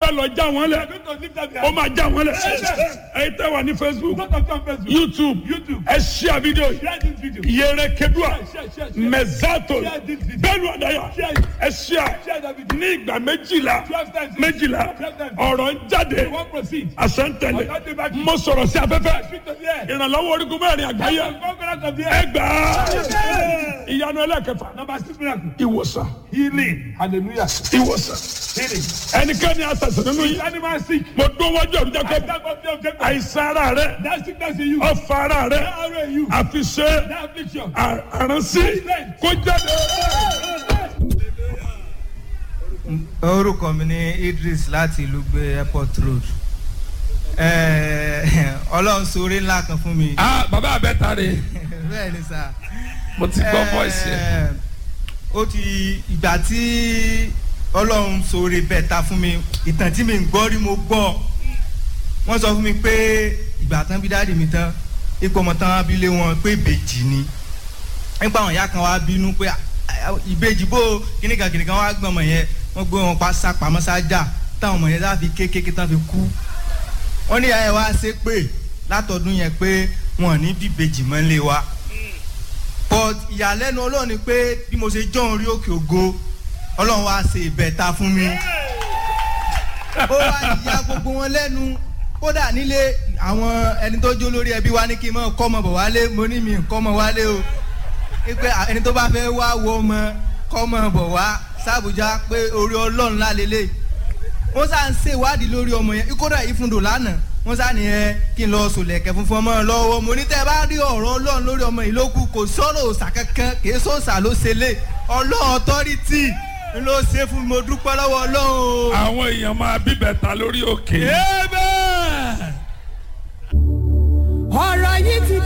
fẹ́ lọ já wọn They lẹ̀ are going to lift up their ó máa já wọn lẹ̀ ẹ̀yin tẹ́ wà ní facebook Don't talk on Facebook. youtube YouTube. ẹ ṣíà fídíò yìí Share this video. yẹrẹ kedua Share, share, share, share. mẹzato Share this video. bẹ́ẹ̀ni ọdaya Share it. ẹ ṣíà Share that video. ní ìgbà méjìlá Twelve times. méjìlá Twelve times. ọ̀rọ̀ ń jáde You won't proceed. àṣẹntẹlẹ Ọ̀gá dé bá kí. mo sọ̀rọ̀ sí afẹ́fẹ́ Speak to the air. ìrànlọ́wọ́ orígun mẹ́rin àgbáyé Conquerors of the ẹ air. gbà á ìyanu ẹlẹ́kẹfà Number six miracle. ìwòsàn Healing. Hallelujah. ìwòsàn Healing. ẹnikẹ́ni àtàsán nínú yìí Animal sick. mo dún wájú ọ̀run jẹ́ I kó stand up there, Jacob. àìsàn ara rẹ That sickness in you. ọ̀fà ara rẹ That arrow in you. àfi ṣe That affliction. àránsí kó jáde. orúkọ mi ní idris láti ìlú gbé airport road Eh, ọlọ́run sórí ńlá kan fún mi ah bàbá abẹ́ta rè bẹ́ẹ̀ ni sà mo ti gbọ́ voice yẹn. Eh, ó ti ìgbà tí ọlọ́run sórí bẹ́ẹ̀ ta fún mi ìtàn tí mi ń gbọ́ rí mo gbọ́ wọ́n sọ fún mi pé ìgbà tán bí dáàdì mi tán ipò ọmọ tán abilé wọn pé ìbejì ni nípa àwọn ìyá kan wá bínú pé "Ah, ah, ìbejì bó kíníkan kíníkan wá gbọ́n ọmọ yẹn wọ́n gbé wọn pa sápamọ́ sájà táwọn ọmọ yẹn láfi kékeré tán fi kú wọ́n ní ìyá yẹn wá ṣe pé látọdún yẹn pé wọn ò ní bíbejì mọ́ lé wa but ìyàlẹ́nu ọlọ́run ni pé bí mo ṣe jọ́ orí òkè ògo ọlọ́run wá ṣe ìbẹ̀ta fún mi ó wá ìyá gbogbo wọn lẹ́nu kódà nílé àwọn ẹni tó jó lórí ẹbí wa ní kí n mọ̀ kọ́ ọmọ bọ̀ wálé mo ní mi kọ́ ọmọ wálé o pé ẹni tó bá fẹ́ wá wo ọmọ kọ́ ọmọ bọ̀ wá sàbújá pé orí ọlọ́run lálélẹ̀ wọ́n sá ń ṣe ìwádìí lórí ọmọ yẹn kódà ìfúndò lánàá wọ́n sá ní ẹ kí n lọ sòlẹ̀kẹ́ funfun ọmọ lọ́wọ́ mo ní tẹ́ ẹ bá rí ọ̀rọ̀ ọlọ́run lórí ọmọ yìí lókù kò sọ̀rọ̀ òòsà kankan kì í sọ̀sà ló ṣe lé ọlọ́run ọtọ́rìtì ló ṣe fún mi mo dúpẹ́ lọ́wọ́ ọlọ́run o. àwọn èèyàn máa bíbẹ̀ ta lórí òkè. Amen.